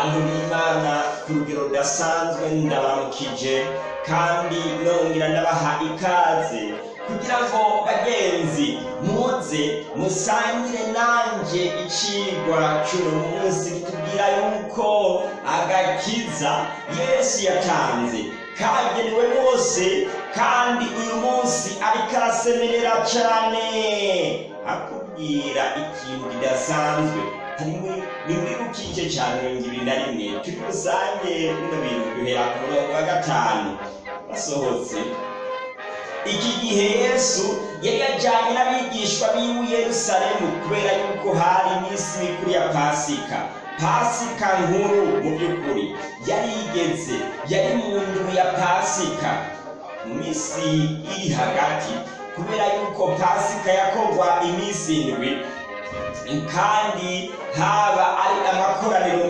bantu b'imana ku rugero rudasanzwe ndabaramukije kandi nongera ndabaha ikaze kugira ngo bagenzi muze musangire nanjye icigwa cy'uno munsi kitubwira yuko agakiza yesu yatanze kagenewe bose kandi uyu munsi ariko arasemerera cyane akubwira ikintu kidasanzwe nimwibukije cyane mirongo ibiri na rimwe turi rusange bino bintu duhera ku murongo wa gatanu basohotse iki gihe yesu yari yajyanye n'abigishwa b'iwe yerusalemu kubera yuko hari iminsi mikuru ya pasika pasika nkuru mu by'ukuri yari igeze yari mu nduru ya pasika mu minsi iri hagati kubera yuko pasika yakorwa iminsi indwi kandi haba ari amakoraniro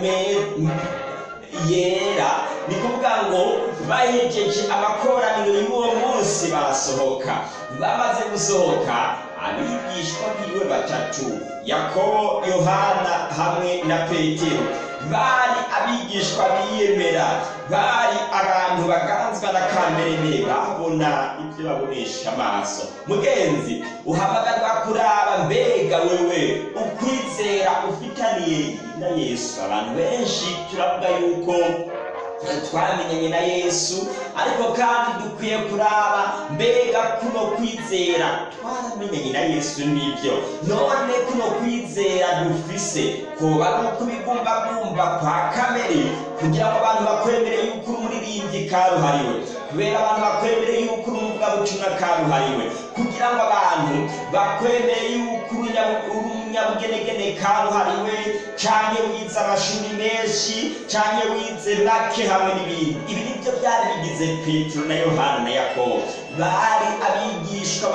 yera ni kuvuga ngo bahejeje amakoraniro y'uwo munsi barasohoka bamaze gusohoka abigishwa biwe batatu yakobo yohana hamwe na petero bari abigishwa biyemera bari abantu baganzwa na kamere babona ibyo babonesha amaso mugenzi uhamagarwa kuraba mbega wewe ukwizera ufitaniye na yesu abantu benshi turavuga yuko twamenyanye na yesu ariko kandi dukwiye kuraba mbega kuno kwizera twaramenyanye na yesu nibyo none kuno kwizera dufise koba ari ukubigumbagumba kwa kamere kugira ngo abantu bakwemere yuko uri umuririmbyi karuhariwe kubera abantu bakwemere yuko uri umuvugabutumwa karuhariwe kugira ngo abantu bakwemere yuko uri umunyabugenegene karuhariwe canke wize amashuri menshi canke wize make hamwe n'ibindi ibi nibyo byari bigize petero na yohana na yakobo bari abigishwa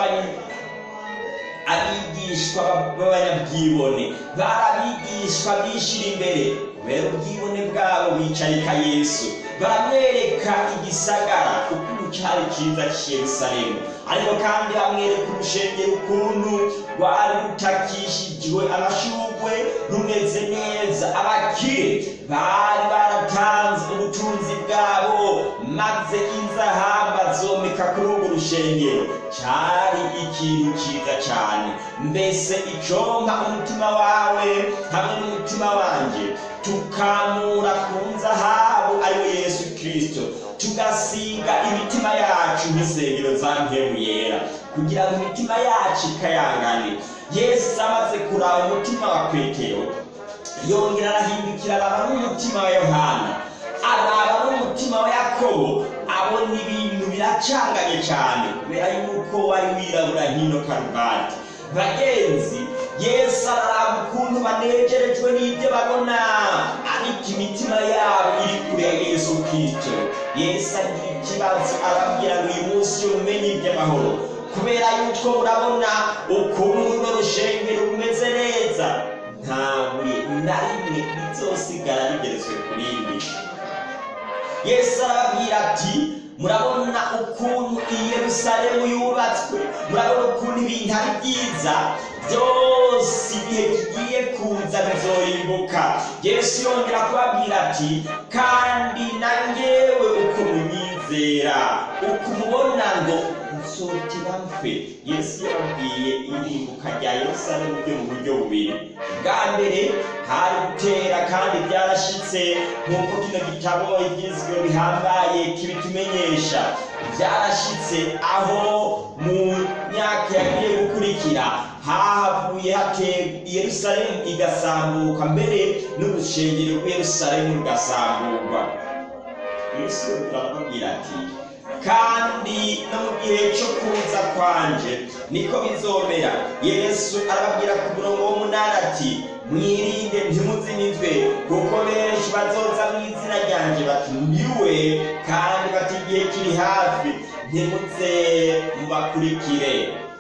abigishwa b'abanyabwibone bari abigishwa bishira imbere kubera ubwibone bwabo bicarika yesu baramwereka igisagara ukuntu cyari cyiza cy'Yerusalemu ariko kandi bamwereka urushengero ukuntu rwari rutakishijwe amashurwe rumeze neza abakire bari baratanze ubutunzi bwabo maze inzahabu bazomeka kuri urwo rushengero cyari ikintu cyiza cyane mbese icompa umutima wawe hamwe n'umutima wanjye tukamura ku nzahabu ariwe yesu kirisito tugasiga imitima yacu nk'isengero za mpemu yera kugira ngo imitima yacu ikayangane yesu amaze kuraba umutima wa petero yongera arahindukira araba n'umutima wa yohana araba n'umutima wa yakobo abona ibintu biracanganye cyane kubera yuko wari wirabura hino karuvati bagenzi yesu araraba ukuntu banejerejwe n'ibyo babona ariko imitima yabo iri kure ya yesu kirisito yesu agira ikibazo arabwira ngo uyu munsi yo mumenye iby'amahoro kubera yuko murabona ukuntu runo rushengero rumeze neza nta buye na rimwe rizosigara rigeretswe ku rindi yesu arababwira ati murabona ukuntu i yerusalemu yubatswe murabona ukuntu ibintu ari byiza byose igihe kigiye kuza bizorimbuka yesu yongera kubabwira ati kandi na ngewe uko munyizera uko umubona ngo nzotera mfe yesu yababwiye irimbuka rya yerusalemu ryo mu buryo bubiri bwa mbere hari gutera kandi byarashyitse nk'uko kino gitabo igizwe bihambaye kibitumenyesha byarashyitse aho mu myaka yagiye gukurikira hahavuye hatera yerusalemu igasambuka mbere n'urushengero rw'yerusalemu rugasamburwa yesu arababwira ati kandi no mu gihe cyo kuza kwanje niko bizomera yesu arababwira ku murongo w'umunani ati mwirinde ntimuzinizwe kuko benshi bazoza mu izina ryanjye bati ndiwe kandi bati igihe kiri hafi ntimuze mubakurikire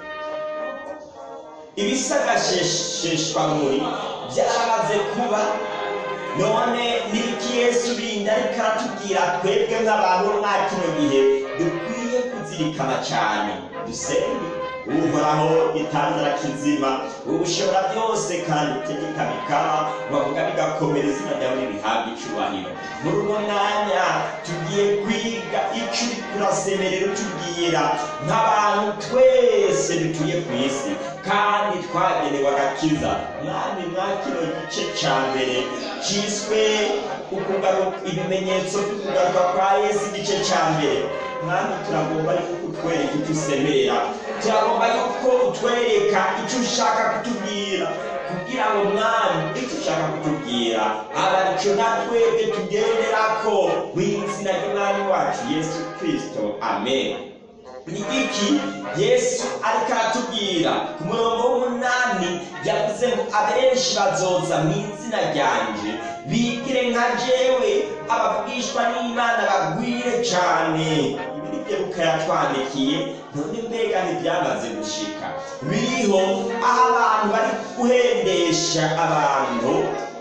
ibisagashesheshwa muri byaramaze kuba none n'iki yesu bindi ariko aratubwira twebwe nk'abantu bo mwa kino gihe dukwiye kuzirikana cyane dusenge uhoraho gitanzara kizima ubushobora byose kandi utegeka bikaba bavuga bigakomera izina ryawe n'ibihabwa icubahiro muri uno mwanya tugiye kwiga ico uriko urasemerera utubwira nk'abantu twese dutuye ku isi kandi twagenewe agakiza mwami mwa kino gice ca mbere ciswe ukugaruka ibimenyetso by'ukugaruka kwa yesu igice ca mbere mwami turagomba yuko utwereka icyo usemerera turagomba yuko utwereka icyo ushaka kutubwira kugira ngo mwami icyo ushaka kutubwira aba aricyo natwebwe tugenderako mu izina ry'umwami wacu yesu kirisito amen ni iki yesu ariko aratubwira ku murongo w'umunani yavuze ngo abenshi bazoza mu izina ryanje bigire nka jewe abavugishwa n'imana bagwire cyane ibi ni byo luka yatwandikiye none mbega ntibyamaze gushika biriho aho abantu bari guhendesha abantu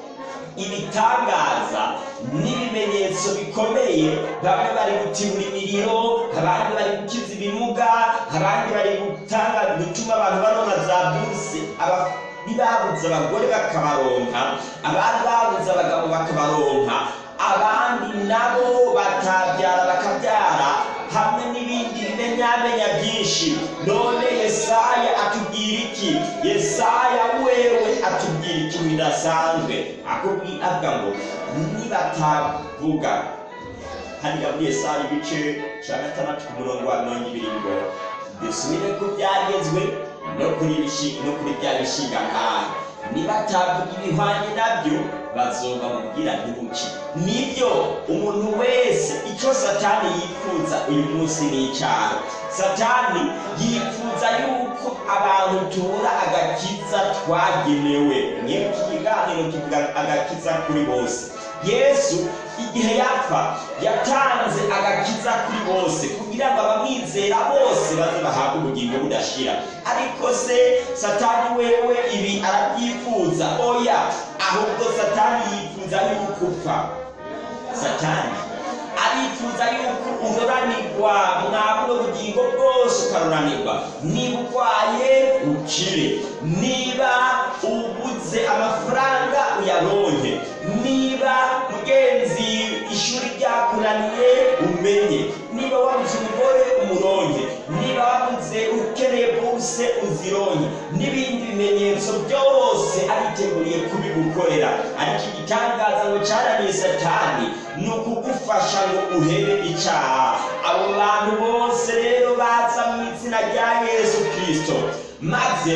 ibitangaza n'ibimenyetso bikomeye bamwe bari gutibura imiriro abandi bari gukiza ibimuga abandi bari gutanga gutuma abantu baronka za buruse babuze abagore bakabaronka abandi babuze abagabo bakabaronka abandi nabo batabyara bakabyara hamwe n'ibindi bimenyamenya byinshi none yesaya atubwira iki yesaya wewe atubwira ikintu bidasanzwe akubwira avuga ngo nibatavuga hariya muri yesaya ibice cya gatandatu ku murongo wa mirongo ibiri ngo dusubire ku byagezwe no kuri no kuri bya bishinga nkahe nibatavuga ibihwanye nabyo bazoba mubwira ntibuki nibyo umuntu wese icyo satani yifuza uyu munsi ni icyaha satani yifuza yuko abantu tubura agakiza twagenewe niyo iki kiganiro kivuga agakiza kuri bose yesu igihe yapfa yatanze agakiza kuri bose kugira ngo abamwizera bose baze bahabwe ubugingo budashira ariko se satani wewe ibi arabyifuza oya ahubwo satani yifuza yuko upfa satani arifuza yuko uroranirwa mwabuno bugingo bwose ukaroranirwa niba urwaye ukire niba ubuze amafaranga uyaronke niba mugenzi ishuri ryakunaniye umenye niba wabuze umugore umuronke niba wabuze ukeneye bose uzironke n'ibindi bimenyetso byose ariteguriye kubigukorera ariko igitangaza ngo cyananiye satani ni ukugufasha ngo uhebe icyaha abo bantu bose rero baza mu izina rya yesu kirisito maze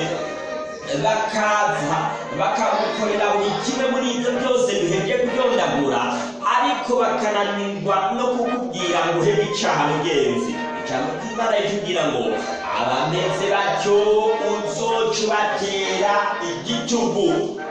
bakaza bakagukorera buri kimwe muri ibyo byose duhebye kubyondagura ariko bakananirwa no kukubwira ngo uhebe icyaha mugenzi ijambo ry'imana ritubwira ngo abameze batyo uzoca ubatera igitugu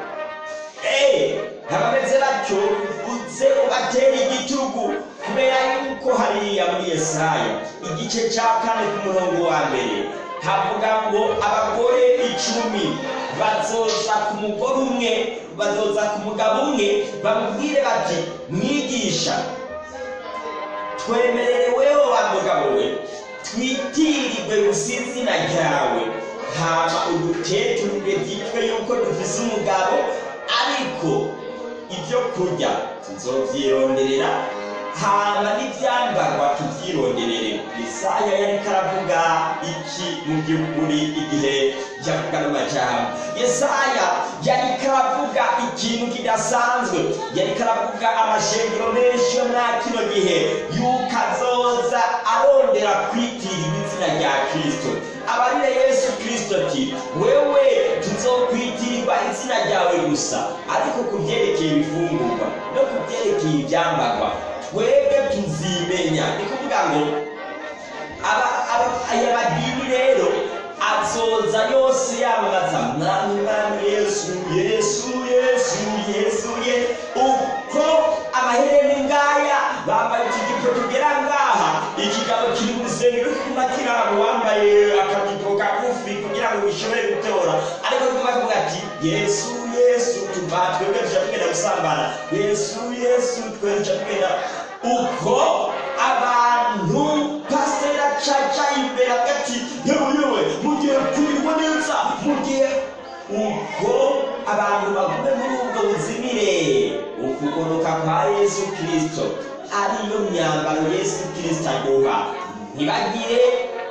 abameze batyo uze ubatera igitugu kubera yuko hariya muri yesaya igice cya kane ku murongo wa mbere havuga ngo abagore icumi bazoza ku mugore umwe bazoza ku mugabo umwe bamubwire bati mwigisha twemerereweho wa mugabo we twitirirwe gusa izina ryawe hama uduteturire byitwe yuko dufise umugabo ariko ibyo kurya tuzovyironderera hama n'ivyambarwa tuvyironderere yesaya yariko aravuga iki mu by'ukuri igihe yavuga n'amajambo yesaya yariko aravuga ikintu kidasanzwe yariko aravuga amashengero menshi yo mwa kino gihe yuko azoza arondera kwitirirwa izina rya kristo abarire yesu kristo ati wewe tuzokwitirirwa izina ryawe gusa ariko ku byerekeye ibifungurwa no ku byerekeye ibyambarwa twebwe tuzimenya ni kuvuga ngo aya madini rero azoza yose yamamaza mwami mwami yesu yesu yesu yesu ye uko amahereni ngaya bambaye ikijipo tugera ngaha ikigabo kiri mu rusengero kuma kirabo wambaye akajipo kagufi kugira ngo bishobore gutora ariko kuma kuvuga ati yesu yesu tuva twebwe tuja tugenda gusambana yesu yesu twebwe tuja tugenda uko abantu pasiteri acaca imbere hagati yewe yewe mugiye abantu bagume muri ubwo buzimire ukugoroka kwa yesu kirisito ariyo myambaro yesu kirisito aduha ntibagire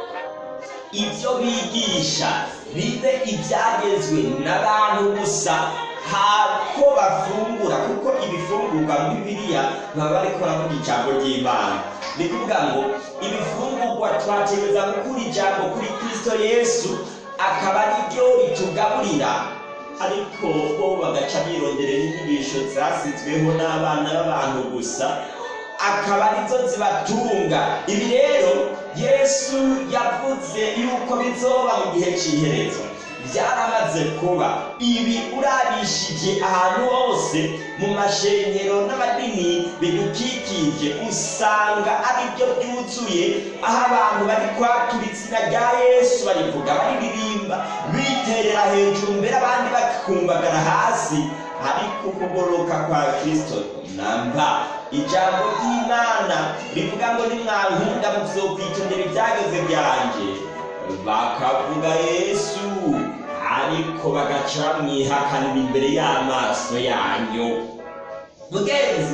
ibyo bigisha bibe ibyagezwe n'abantu gusa hako bafungura kuko ibifungurwa muri bibiliya baba bariko baravuga ijambo ry'imana ni kuvuga ngo ibifungurwa twategereza gukura ijambo kuri kristo yesu akaba ari ryo ritugaburira ariko bo bagaca bironderera inyigisho zasizweho n'abana b'abantu gusa akaba arizo zibatunga ibi rero yesu yavuze yuko bizoba mu gihe cy'iherezo byaramaze kuba ibi urabishije ahantu hose mu mashengero n'amadini bidukikije usanga ari byo byuzuye aho abantu bari kwatura izina rya yesu barivuga bariririmba biterera hejuru mbere abandi bakumbagara hasi ariko ukugoroka kwa kristo namba ijambo ry'imana rivuga ngo nimwankunda muzokwitondera ibyageze byanjye bakavuga yesu ariko bagaca bamwihakanira imbere y'amaso yanyu mugenzi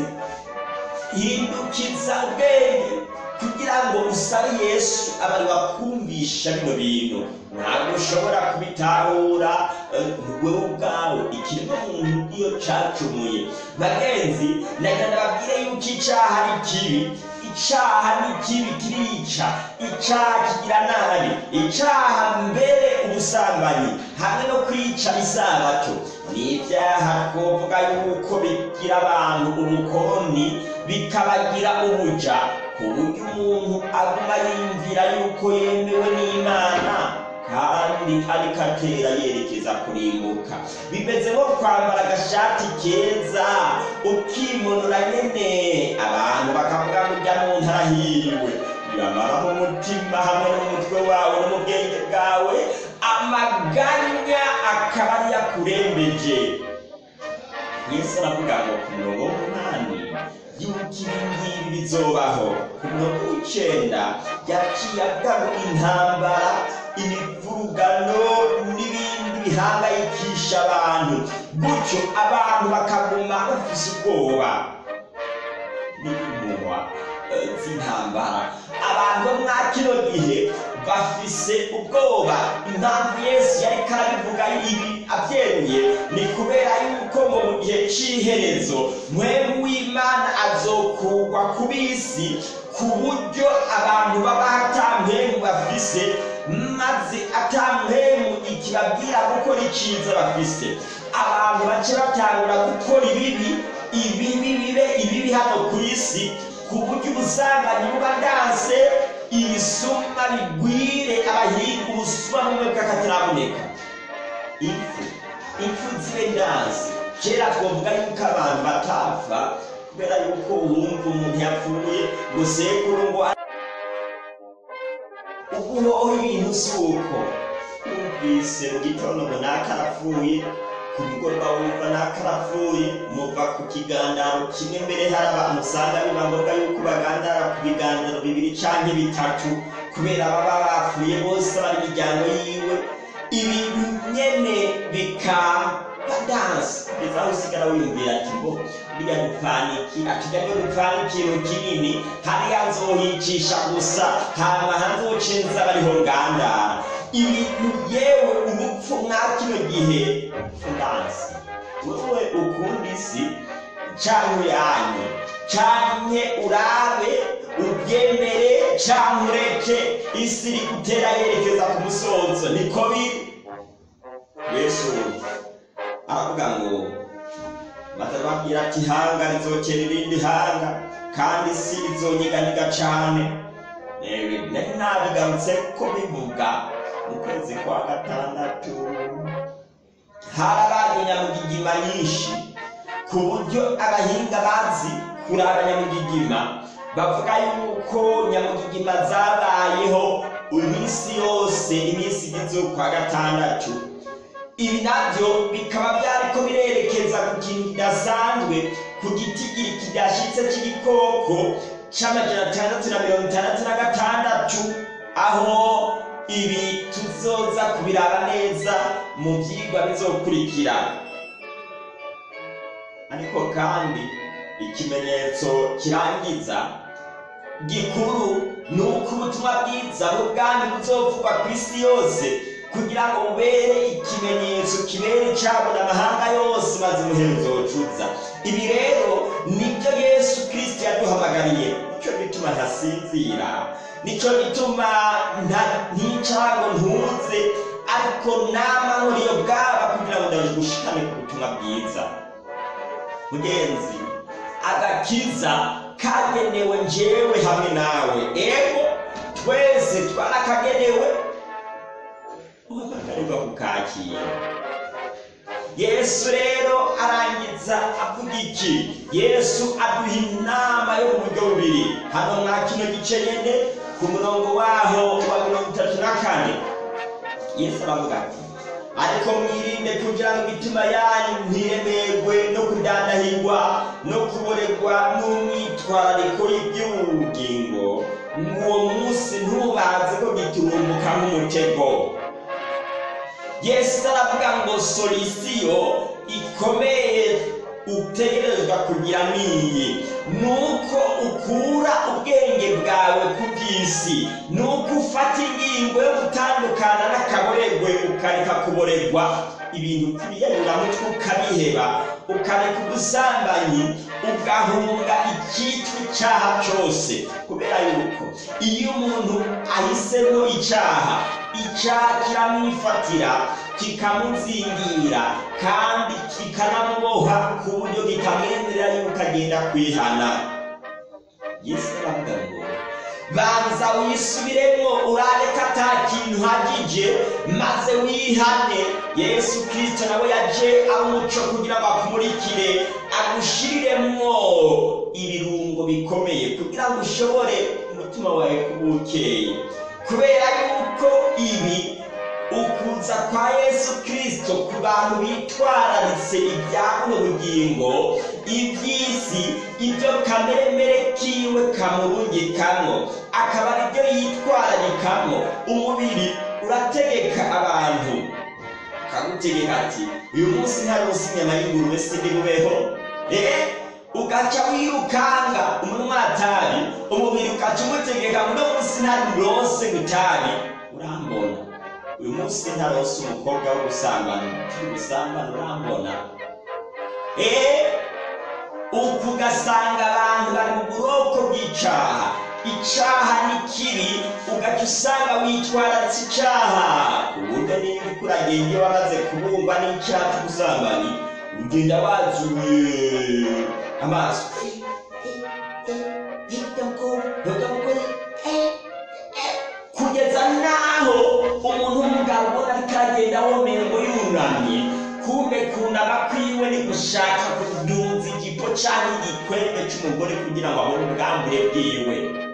hindukiza ubwenge kugira ngo usabe yesu abari bakumvisha bino bintu ntabwo ushobora kubitahura wewe ubwawe ikiremwa muntu iyo cacumuye bagenzi nagira ndababwire yuko icyaha ari kibi icyaha ni kibi kirica icyaha kigira nabi icyaha mbere ubusambanyi hamwe no kwica isabato ni ibyaha twovuga yuko bigira abantu ubukoroni bikabagira ubuja ku buryo umuntu aguma yumvira yuko yemewe n'imana kandi ariko atera yerekeza kurimbuka bimeze nko kwambara agashati keza ukimonora nyene abantu bakavuga ngo ujya mu ntarahiriwe yamara mu mutima hamwe n'umutwe wawe no mu bwenge bwawe amaganya akaba ari yakurembeje yesu aravuga ngo ku murongo w'umunani yuko ibi ngibi bizobaho ku murongo w'icenda yaciye avuga ngo intambara imivurugano n'ibindi bihangayikisha abantu gutyo abantu bakaguma bafise ubwoba n'impuhwa z'intambara abantu bo mwa kino gihe bafise ubwoba impamvu yesu yariko arabivuga ibi abyeruye ni kubera yuko ngo mu gihe c'iherezo mwemu w'imana azokugwa ku bisi ku buryo abantu baba atampemu bafise maze atampemu ikibabwira gukora iciza bafise abantu bace batangura gukora ibibi ibibi bibe ibibi hano ku isi ku buryo ubusambanyi buba ndanse ibisumba bigwire abahinga ubusuma bumwe bw'akataraboneka impfu impfu zibe ndanse kera twavuga yuko abantu batapfa kubera yuko wumva umuntu yapfuye ngo sekuru ngo uguhoho ibintu si uko wumvise mu gitondo ngo naka arapfuye ku mugoroba wumva naka arapfuye muva ku kiganiro kimwe mbere hari abantu usanga biba ngombwa yuko bagandara ku biganiro bibiri canke bitatu kubera baba bapfuye bose bari imiryango yiwe ibintu nyene bikaba danse kugeza aho usigara wiyumvira ati ngo buriya dupfaniki atujya ngo dupfana ikintu kinini hariya nzohicisha gusa hama hanzocenza bariho ngandara ibintu yewe urupfu mwa kino gihe danse wewe ukunda isi canke yanyu canke urabe ubyemere canke ureke isi iri gutera yerekeza ku musozo niko biri yesu aravuga ngo maze babwira ati hanga rizokera irindi hanga kandi isi izonyiganiga cane nari nabigarutse ko bivuga mu kwezi kwa gatandatu harabaye nyamugigima nyinshi ku buryo abahinga bazi kurara nyamugigima bavuga yuko nyamugigima zabayeho iminsi yose iminsi igize ukwa gatandatu ibi nabyo bikaba byariko birerekeza ku kintu kidasanzwe ku gitigiri kidashitse c'igikoko c'amajana atandatu na mirongo itandatu na gatandatu aho ibi tuzoza kubiraba neza mu vyigwa bizokurikira ariko kandi ikimenyetso kirangiza gikuru ni uko ubutumwa bwiza bw'ubwami buzovugwa ku isi yose kugira ngo bubere ikimenyetso kibere icabona amahanga yose maze umuherezo wocuza ibi rero nibyo yesu kirisito yaduhamagariye nicyo gituma ntasinzira nicyo gituma ntica ngo ntuze ariko nama nkuriyo bwaba kugira ngo ndagushikane ku butumwa bwiza mugenzi agakiza kagenewe njyewe hamwe nawe ego twese twarakagenewe uhamagarirwa kukakira yesu rero arangiza avuga iki yesu aduha inama yo mu buryo bubiri hano mwa kino gice nyene ku murongo waho wa mirongo itatu na kane yesu aravuga ati ariko mwirinde kugira ngo imitima yanyu ntiremerwe no kudandahirwa no kuboregwa n'umwitwarariko y'iby'ubugingo uwo munsi ntubaze ko giturumbuka nk'umutego yesu aravuga ngo solisiyo ikomeye utegerezwa kugira niyi nuko ukura ubwenge bwawe ku bw'isi nuko ufata ingingo yo gutandukana n'akaboregwe ukareka kuboregwa ibintu kwiyanyuramutwe ukabiheba ukareka ubusambanyi ugahunga icyitwa icyaha cyose kubera yuko iyo umuntu ahisemo icyaha icyaha kiramwifatira kikamuzingira kandi kikanamuboha ku buryo kitamwemerera yuko agenda kwihana yesu aravuga ngo banza wisubiremo urareka ata kintu hagije maze wihane yesu kirisito nawe yaje ari umuco kugira ngo akumurikire agushiriremwo ibirungo bikomeye kugira ngo ushobore umutima wawe kuba ukeye kubera yuko ibi ukuza kwa yesu kirisito ku bantu bitwararitse ibya buno bugingo iby'isi ibyo kameremere kiwe kamurungikamo akaba aribyo yitwararikamo umubiri urategeka abantu kagutegeka ati uyu munsi nta munsi inyama y'ingurube sindi bubeho eh ugaca wirukanga umunwatabi umubiri ugaca umutegeka ngo uno munsi nta rose gutabi urambona uyu munsi ntarose umukobwa wo gusambana turi gusambana urambona eee uku ugasanga abantu bari mu buroko bw'icaha icaha ni kibi ugaca usanga witwararitse icaha ku buryo niba uriko uragenda iyo wamaze kubumba n'icaha cy'ubusambanyi ugenda wazuye amaso kugeza n'aho umuntu w'umugabo ubona ariko aragenda womengo yunamye kumbe kunama kwiwe ni gushaka kudunza igipo cyangwa igikwembe cy'umugore kugira ngo abone ubwambure bwiwe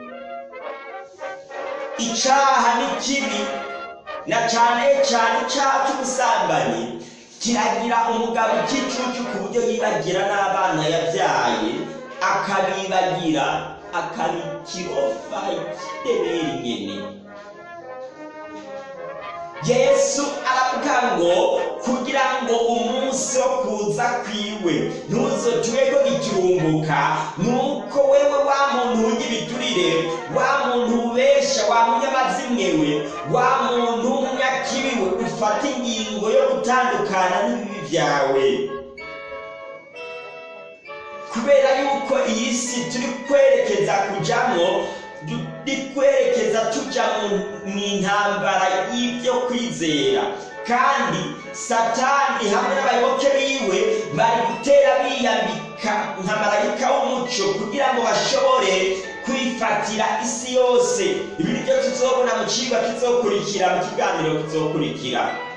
icaha ni kibi na cyane cyane icyaha cy'ubusambanyi kiragira umugabo ikicucu ku buryo yibagira n'abana yabyaye akabibagira akabikirofa ikideberi nyene yesu aravuga ngo kugira ngo umunsi wo kuza kwiwe ntuzotwego gikirumbuka nuko wewe wa muntu w'igibiturire wa muntu ubesha wa munyamazimwewe wa muntu w'umunyakibiwe ufata ingingo yo gutandukana n'ibibi byawe kubera yuko iyi si turi kwerekeza kujyamo turi kwerekeza tujya mu intambara y'ibyo kwizera kandi satani hamwe n'abayoboke biwe bari gutera biyambika nka marayika w'umuco kugira ngo bashobore kwifatira isi yose ibi ni byo tuzobona mu kigo kizokurikira mu kiganiro kizokurikira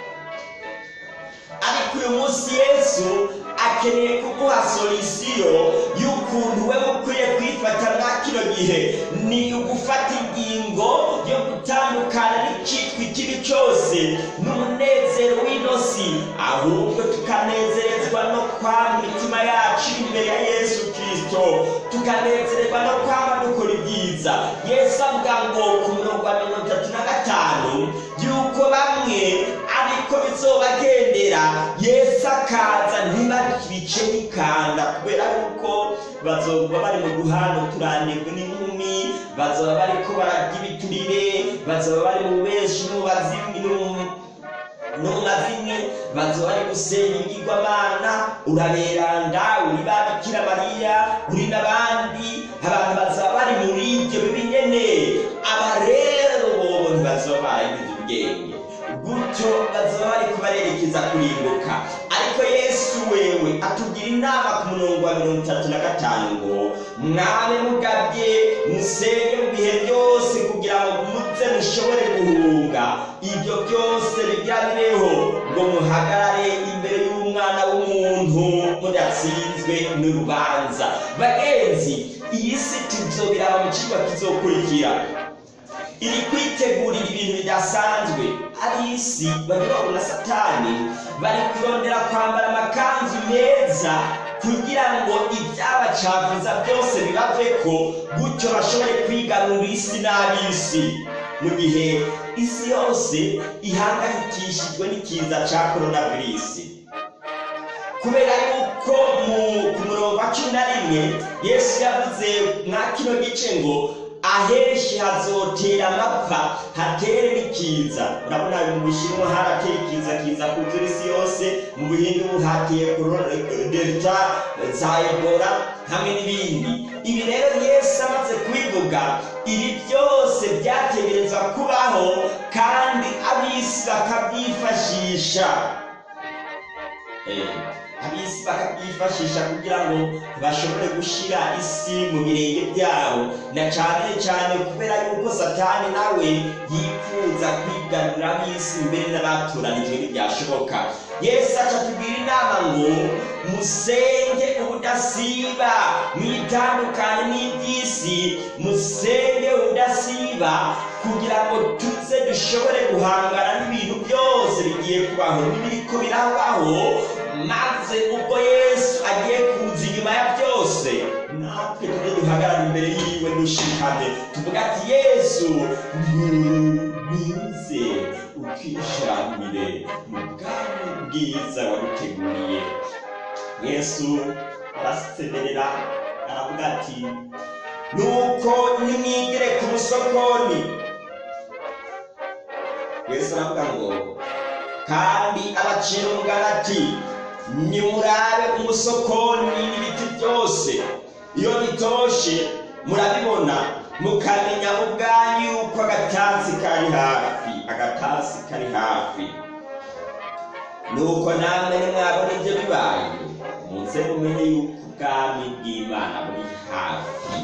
ariko uyu munsi yesu akeneye kuguha solisiyo y'ukuntu we ukwiye kwifata mwa kino gihe ni ugufata ingingo yo gutandukana n'icyitwa ikibi cyose n'umunezero w'inosi ahubwo tukanezerezwa no kwama imitima yacu imbere ya yesu kirisito tukanezererwa no kwama dukora ibyiza yesu avuga ngo ku mirongo ya mirongo itatu na gatanu y'uko bamwe ariko bizobagendera yesu akaza ntibabice bikanda kubera yuko bazoba bari mu duhano turanirwe n'inkumi bazoba bariko bararya ibiturire bazoba bari mu benshi n'ubazimwi n'umazimwe bazoba bari gusenya ibigirwamana uraberanda uri ba bikira mariya uri n'abandi abantu bazoba bari muri ibyo bibi nyene aba rero bobo ntibazoba baragize ubwenge gutyo bazoba bari kubarerekeza kurimbuka ariko yesu wewe atugira inama ku murongo wa mirongo itatu na gatanu ngo mwabe mugabye musenge mu bihe byose kugira ngo muze mushobore guhunga ibyo byose bigira bibeho ngo muhagarare imbere y'umwana w'umuntu mudatsinzwe n'urubanza bagenzi iyi si tuzobiraba mu kigo kizokurikira iri kwitegurira ibintu bidasanzwe ab'isi banyurwa na satani bari kurondera kwambara amakanzu meza kugira ngo ibyabacafuza byose bibaveko gutyo bashobore kwigarurira isi n'ab'isi mu gihe isi yose ihangayikishijwe n'ikiza cya koronavirusi kubera yuko ku murongo wa cumi na rimwe yesu yavuze mwa kino gice ngo ahenshi hazotera amapfa hatere n'ikiza urabona mu bushinwa harateye ikiza kiza kuzura isi yose mu buhindu hateye delta za ebola hamwe n'ibindi ibi rero yesu amaze kubivuga ibi byose byategerezwa kubaho kandi ab'isi bakabyifashisha ab'isi bakabyifashisha kugira ngo bashobore gushyira isi mu birenge byabo na cyane cyane kubera yuko satani nawe yifuza kwigarurira ab'isi mbere n'abatoranijwe ntibyashoboka yesu acatubwira inama ngo musenge ubudasiba mwitandukanye n'iby'isi musenge ubudasiba kugira ngo tuze dushobore guhangana n'ibintu byose bigiye kubaho n'ibiriko birabaho maze ubwo yesu agiye kuza inyuma ya byose natwe tujye duhagarara imbere yiwe dushikame tuvuga ati yesu ntuze ukishamire mu bwami bwiza waduteguriye yesu arasemerera aravuga ati nuko nimwigire ku musokoni yesu aravuga ngo kandi abacira umugani ati nimurabe umusokoni n'ibiti byose iyo bitoshe murabibona mukamenya ubwanyu yuko agatasi kari hafi agatasi kari hafi nuko namwe nimwabona ibyo bibaye muze mumenye yuko ubwami bw'imana buri hafi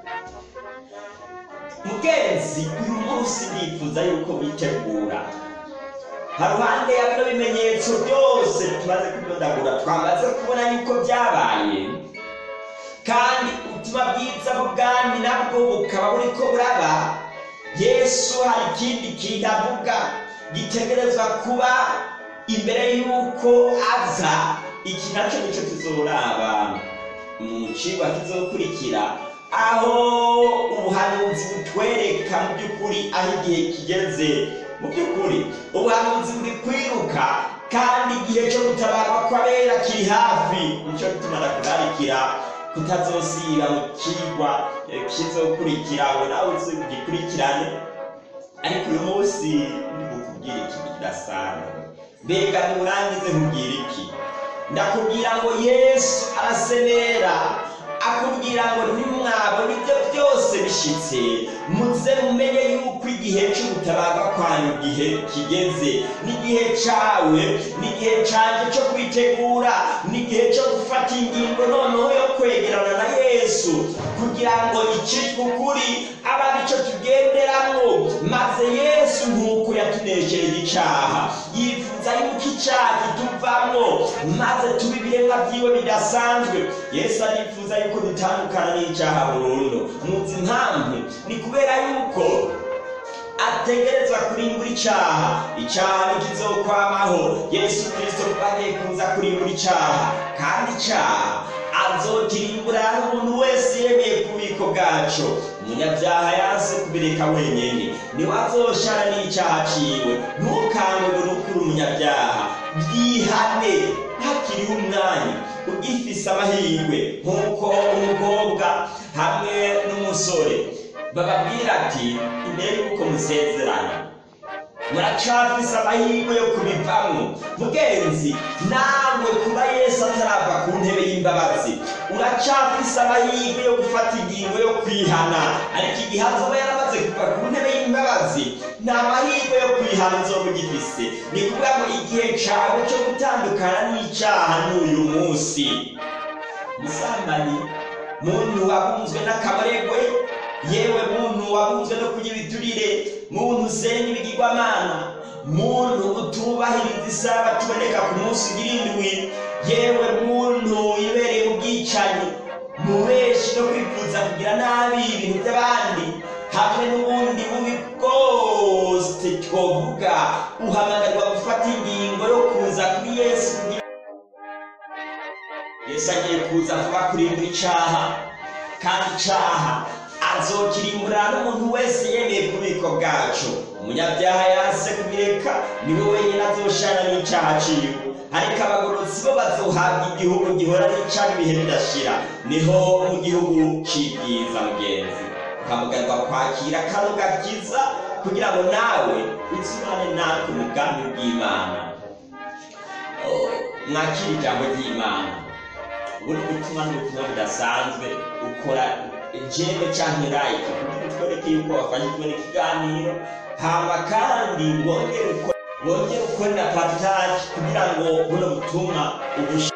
mugenzi uyu munsi ndifuza yuko witegura haruhande ya bino bimenyetso byose tumaze kudodagura twamaze kubona yuko byabaye kandi ubutumwa bwiza bw'ubwami nabwo bukaba buriko buraba yesu hari ikindi kintu avuga gitegerezwa kuba imbere y'uko aza iki nacyo nicyo tuzoraba mu cigwa kizokurikira aho ubuhanuzi butwereka mu by'ukuri aho igihe kigeze mu by'ukuri ubuhanuzi buri kwiruka kandi igihe cyo gutabarwa kw'abera kiri hafi nicyo gituma ndakurarikira kutazosiba mu kigwa kizokurikira ngo nawe ugikurikirane ariko uyu munsi ndikukubwira ikintu kidasanzwe mbega nimurangize nkubwira iki ndakubwira ngo yesu arasemera akubwira ngo ntimwabona ibyo byose bishitse muze mumenye yuko igihe cy'ubutabaga kwanyu igihe kigeze n'igihe cawe n'igihe canje cyo kwitegura n'igihe cyo gufata ingingo noneho yo kwegerana na yesu kugira ngo icitwe ukuri aba aricyo tugenderamwo maze yesu nk'uko yatuneshereje icaha yifuza yuko icaha kituvamwo maze tuba ibiremwa vyiwe bidasanzwe yesu arifuza yuko dutandukana n'icaha burundu muzi impamvu ni kubera yuko ategerezwa kurimbura icaha icaha ntikizokwamaho yesu kristo kuba agiye kuza kurimbura icaha kandi icaha azokirimbura n'umuntu wese yemeye ku bubiko bwaco umunyabyaha yanse kubireka wenyene niwe azoshara n'icaha ciwe ntukangwe n'ukuri umunyabyaha byihane hakiriho umwanya ugifise amahirwe nk'uko umukobwa hamwe n'umusore bababwira ati imbere y'uko musezerana muracafise amahirwe yo kubivamwo mugenzi nawe kuba yesu atarava ku ntebe y'imbabazi uracafise amahirwe yo gufata ingingo yo kwihana ariko igihe azoba yaramaze kuva ku ntebe y'imbabazi nta mahirwe yo kwihana uzoba ugifise ni kuvuga ngo igihe cawe co gutandukana n'icaha n'uyu munsi musambanyi muntu wabunzwe n'akabaregwe yewe muntu wabunzwe no kurya ibiturire muntu usenga ibigirwamana muntu utubahiriza isaha tuboneka ku munsi ugira indwi yewe muntu yibereye mu bwicanyi mu benshi no kwifuza kugira nabi ibintu by'abandi hamwe n'ubundi bubi bwose twovuga uhamagarwa gufata ingingo yo kuza kuri yesu kugira yesu agiye kuza vuba kurimbura icaha kandi icaha azokirimbura n'umuntu wese yemeye ku bubiko bwacu umunyabyaha yanse kubireka niwe wenyine azoshana n'icaha ciwe ariko abagorotsi bo bazohabwa igihugu gihora n'icana ibihe bidashira niho mu gihugu c'ibyiza mugenzi ukamugarwa kwakira kano gakiza kugira ngo nawe uzimane natwe umugambi bw'imana Oh, mwakira ijambo ry'imana ubundi butumwa ni ubutumwa budasanzwe ukora jeme canke like kugira utwereke yuko wafashe kubona ikiganiro hama kandi wongere ukore wongere ukore na partage kugira ngo buno butumwa ubush